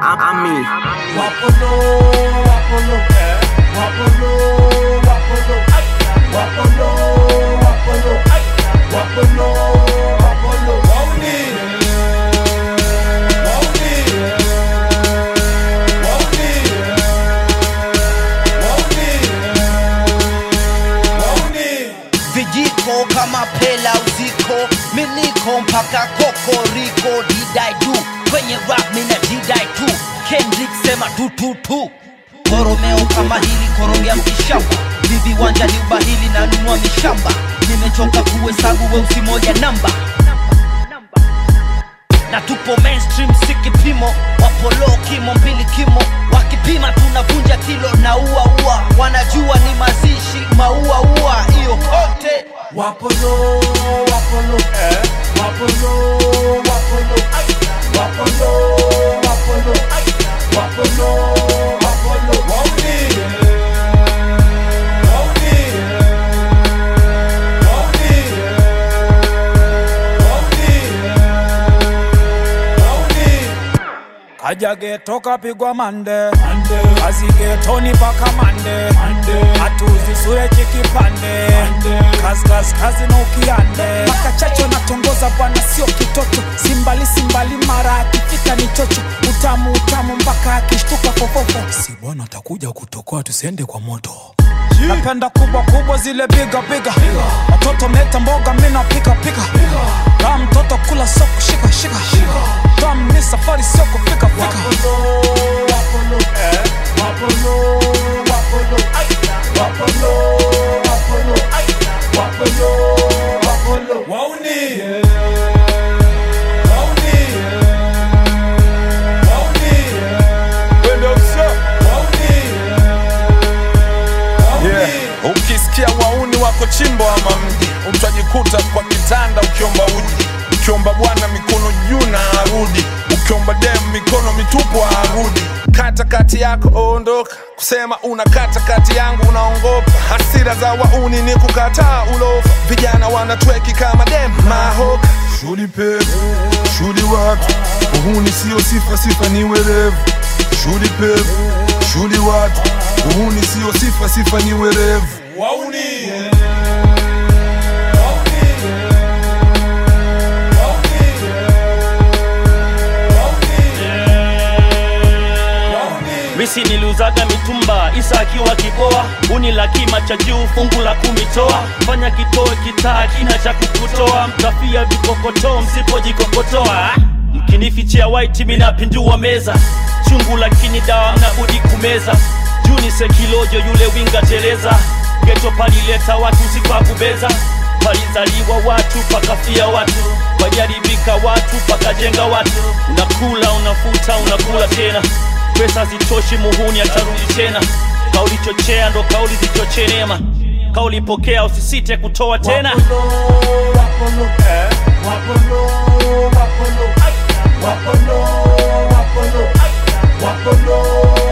Ami. Wapolo, wapolo, wapolo, wapolo, wapolo, wapolo, wapolo, wapolo, wauni, wauni, wauni, wauni. vijiko kama pela uziko miniko mpaka kokoriko didai du kwenye rap mina didai tu kendrick sema tututu koromeo kama hili korogea mkishamba vivi wanja ni ubahili na nunua mishamba nimechoka kuhesabu weusi moja namba na tupo mainstream si kipimo wapolo kimo mbili kimo wakipima tunavunja kilo na ua ua wanajua ni mazishi maua ua hiyo kote Wapolo, wapolo, wapolo, wapolo, wapolo, wapolo, wapolo, wapolo, wauni, wauni, wauni, wauni, wauni. kaja geto kapigwa mande kazi getoni paka mande hatuzisure chikipande kazi kazi na ukiande paka chacho natongoza bwana sio kitoto simbali simbali mara akifika ni chocho utamu utamu mpaka akishtuka fofofo si bwana atakuja kutokoa tusiende kwa moto napenda kubwa kubwa zile biga biga watoto meta mboga mina pika pika kaa mtoto kula soko shika shika tam ni safari sio kufika fika Yeah. Ukisikia wauni wako chimbo ama mji, utajikuta kwa kitanda ukiomba uji, ukiomba bwana mikono juu na arudi, ukiomba dem mikono mitupu arudi. Kata kati yako ondoka, kusema una kata kati yangu unaongopa. Hasira za wauni ni kukataa ulofa, vijana wanatweki kama dem mahoka. Shuli pevu, shuli watu, uhuni sio sifa, sifa ni werevu. Shuli pevu, shuli watu, uhuni sio sifa, sifa ni werevu. Wauni. misi niliuzaga mitumba isa akiwa kiboa uni la kima cha juu fungu la kumitoa fanya kitoe kitaa kina cha kukutoa mtafia vikokotoo msipojikokotoa mkinifichia waiti minapindua meza chungu lakini dawa mnabudi kumeza juni sekilojo yule winga teleza geto palileta watu sikwa-kubeza palizaliwa watu pakafia watu wajaribika watu pakajenga watu unakula unafuta unakula tena pesa zitoshi muhuni atarudi tena kauli chochea ndo kauli zichochee neema kauli pokea usisite kutoa tena Wapolo, wapolo, wapolo, wapolo, wapolo, wapolo, wapolo,